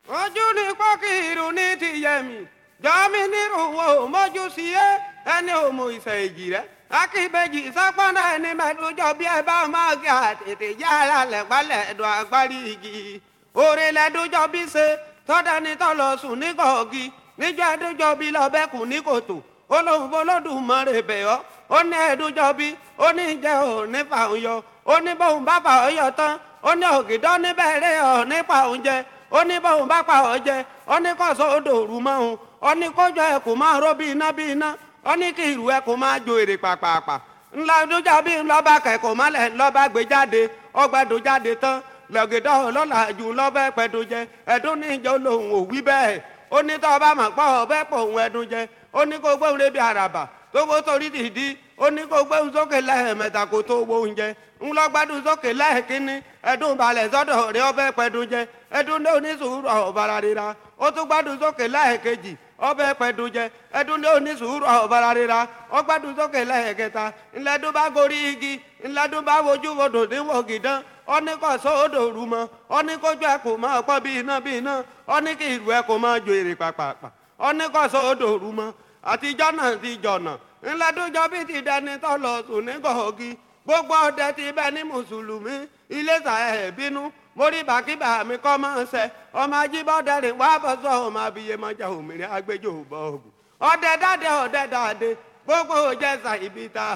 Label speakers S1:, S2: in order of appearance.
S1: ojú ni pọ́kìrù ní tìyẹ̀mí jọ́mí nírúwọ́ mọ́jú sí ẹ ẹni òmù ìfẹ́ èjì rẹ akíbejì sápọ́nà ẹni mẹ́tòjọ́ bí ẹ bá máa gé àtètè yára lẹ́gbálẹ̀ ẹ̀dùn agbárí igi òrè lẹ́dọ́jọ́ bí ṣe tọ́dání tọ́lọ sùn ní kọ̀ọ̀gì níjọ́ ẹdọ́jọ́ bí lọ́bẹ̀kùn ní kòtò olóhùn bolódùmarè bẹ̀ ọ́ ó ní ẹdọ́jọ́ bí ó ní jẹ́ ò ní fàún yọ ó ní bóun bá fà ọ́ yọ tán ó ní ògìdọ́ níbẹ̀rẹ̀ ọ̀ nípa oúnjẹ ó ní bóun bá pa ọ́ jẹ ó ní kọ́sọ́ odò òru mọ́ òun ó ní kójọ ẹ̀ kò máa ró bí iná bí iná ó ní kí ìrù ẹ̀ kò máa jo èrè pàpàpà ńlá dújà bí ńlọ́ba kẹ̀kọ́ mọ́lẹ̀ ńlọ́ba gbé jáde ọgbàdo jáde tán lọ́gẹ̀dọ́ ọlọ́lá jù lọ́bẹ̀ pẹ̀dùn jẹ ẹ̀dùn níjọ́ lòun ò wí bẹ́ẹ̀ ó ní tọ́ ọba mà pọ̀ ọbẹ̀ pọ̀ òun ẹ̀dùn jẹ ó ní kó gbóhùn lébi àràbà tó gbó torí dìdí ó ní kó gbóhùn sókè lẹ́ẹ̀mẹ́ta kó tó wo oúnjẹ ńlọgbádùn sókè lẹ́ẹ̀kínní ẹ̀dùn balẹ̀ sọ́dọ̀ rẹ̀ ọbẹ̀ pẹ̀dùn jẹ ẹ̀dùn ní onísùúrù ọ̀bàrà rira ó tún gbádùn sókè lẹ́ẹ̀kejì ọbẹ̀ pẹ̀dùn jẹ ẹ̀dùn ní onísùúrù ọ̀bàrà rira ó gbádùn sókè lẹ́ẹ̀kẹta ńlẹ́dùn bá gorí igi ńlẹ́dùn bá wojú wodò níwò gìdán ó ní kó sódò rú mọ́ ó ní kójú ẹ̀ kò máa pọ́ bí iná bí iná ó ní kí ìlú ẹ̀ kò máa jo èrè pàpàpà ó ní kó sódò rú mọ́ àtijọ́ náà ti jọ̀nà ńlẹ́dùnjọ́ bí ti dẹni tó lọ sùn ní gọ̀ọ́gì gbogbo ọdẹ ti bẹ ní mùsùlùmí iléṣà ẹ̀ bínú mórí bàkíbà mi kọ́ máa ń sẹ ọmọ ajíbọ́dẹ rìn wá bọ́ sọ ọmọ abiyemọjà òmìnira agbẹjọ́ òbọ̀ ògùn ọdẹ dáadé ọdẹ dáadé gbogbo òjẹsà ibi tá